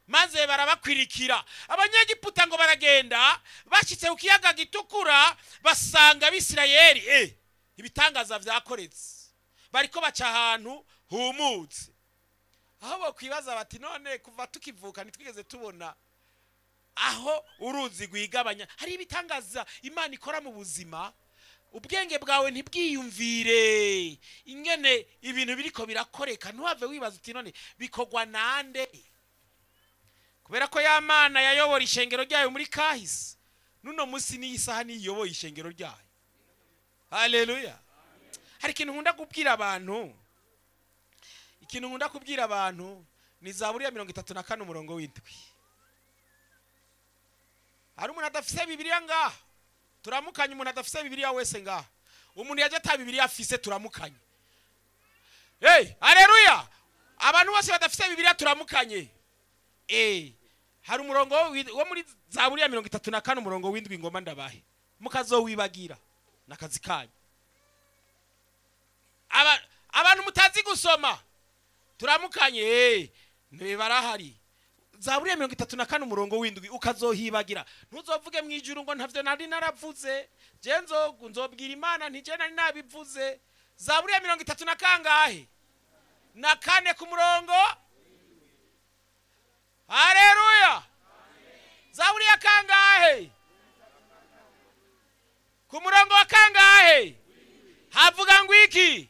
maze barabakwirikira abanyegiputa ngo baragenda bashyitse ku kiyaga gitukura basanga abisirayeli eh, ibitangaza byakoretse bariko baca ahantu humutse aho bakwibaza bati none kuva tukivuka ntitwigeze tubona aho uruzi rwigabanya hari ibitangaza imana ikora mu buzima ubwenge bwawe ntibwiyumvire ingene ibintu biriko birakoreka ntuhave wibaza uti none bikorwa nande kubera ko ya mana yayobora ishengero ryayo muri kahise nuno munsi n'iyi saha niyoboye ishengero ryayo haleluya hari ikintu nkunda kubwira abantu ikintu nkunda kubwira abantu ni zaburi ya mirongo itatu na kane umurongo w'indwi hari umuntu adafise bibiliya ngaha turamukanye umuntu adafise bibiliya wese ngaha umuntu yaje ata bibiliya afise turamukanye hey haleluya abantu bose badafise bibiliya turamukanye eh hari umurongo wi- wo muri zaburi ya mirongo itatu na kane umurongo w'indwi ngoma ndabahe mukazowibagira n'akazi kanyu Aba- abantu mutazi gusoma turamukanye eh barahari zaburi ya mirongo itatu na kane umurongo w'indwi ukazohibagira ntuzovuge mu ijuru ngo ntavyo nari naravuze je nzogu nzobwira imana nti je nari nabivuze zaburi ya mirongo itatu na kangahe na kane ku murongo haleluya zaburi ya kangahe ku murongo wa kangahe havuga ngo iki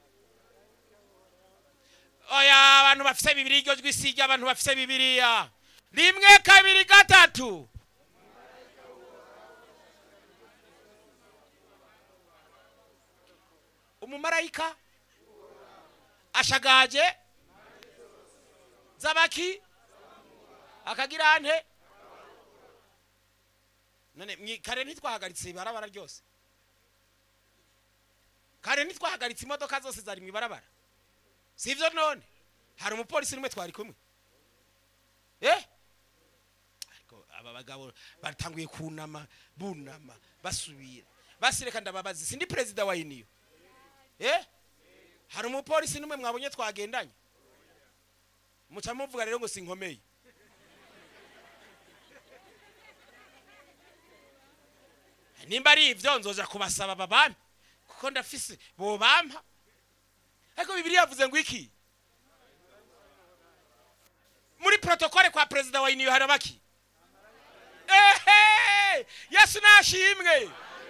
oya abantu bafise bibiri iryo jwi si abantu bafise bibiriya rimwe kabiri gatatu umumarayika ashagaje zabaki akagira ante none mwi- kare ntitwahagaritse ibarabara ryose kare ntitwahagaritse imodoka zose zari mu ibarabara sivyo none hari umupolisi n'umwe twari kumwe eh ariko aba bagabo batanguye kunama bunama basubira basireka ndababazi sindi perezida wa iniyo eh hari umupolisi n'umwe mwabonye twagendanye muca muvuga rero ngo sinkomeye nimba ari ibyo nzoja kubasaba babampe kuko ndafise bobampa ariko bibiri yavuze ngo iki muri protokole kwa perezida wa iniyo harabaki ehe yesu nashimwe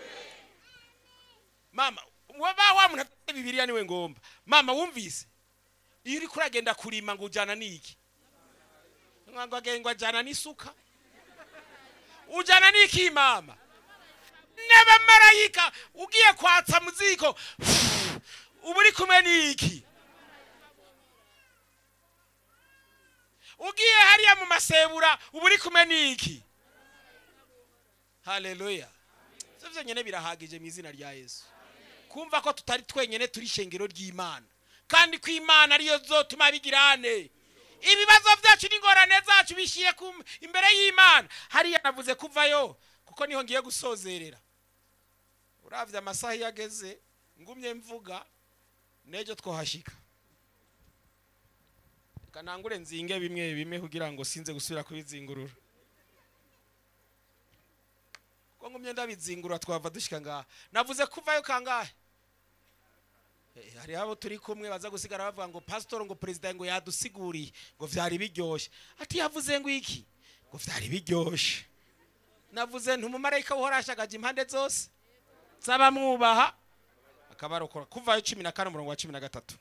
mama waba wa muntu afite bibiriya niwe ngomba mama wumvise iyo uriko uragenda kurima ngo ujana n'iki ngo agengwa ajana n'isuka ujana n'iki mama n'abamarayika ugiye kwatsa mu ziko uba uri kumwe n'iki ugiye hariya mu masebura uba uri kumwe n'iki haleluya ivyo vyonyene birahagije mu izina rya yesu kumva ko tutari twenyene turi ishengero ry'imana kandi ko imana ariyo zotuma bigirane ibibazo vyacu n'ingorane zacu bishiye ku- imbere y'imana hariya navuze kuvayo kuko niho ngiye gusozerera uravye amasaha iyo ageze ngumye mvuga nejo twohashika reka nangure nzinge bimwe bimwe kugira ngo sinze gusubira kubizingurura ko ngumye ndabizingura twava dushika ngaha navuze kuvayo kangahe Eh, hari abo turi kumwe baza gusigara bavuga ngo pastor ngo perezida ngo yadusiguriye ngo vyari biryoshe ati yavuze ngo iki ngo vyari biryoshe navuze ntumumarayika uhora ashagaje impande zose z'abamwubaha akabarokora kuvayo cumi na kane umurongo wa cumi na gatatu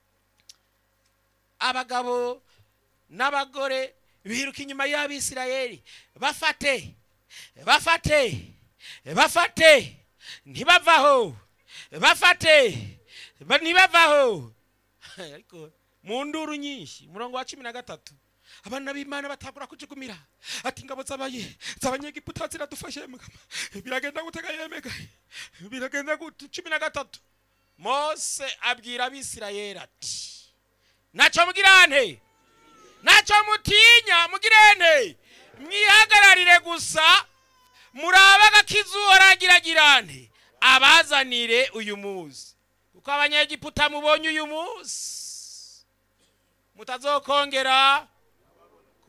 abagabo n'abagore biruka inyuma y'abisirayeli bafate bafate bafate ntibavaho bafate ba- ntibavaho ariko mu nduru nyinshi umurongo wa cumi na gatatu abana b'imana batangura kujugumira ati ingabo z'abaye z'abanyegiputa ziradufashe mugama biragenda gutega yemega biragenda gute cumi na gatatu mose abwira abisirayeli ati ntacyo mugirante ntacyo mutinya mugirente mwihagararire gusa murabe agakiza uhoragiragirante abazanire uyu munsi kuko abanyegiputa mubonye uyu munsi mutazokongera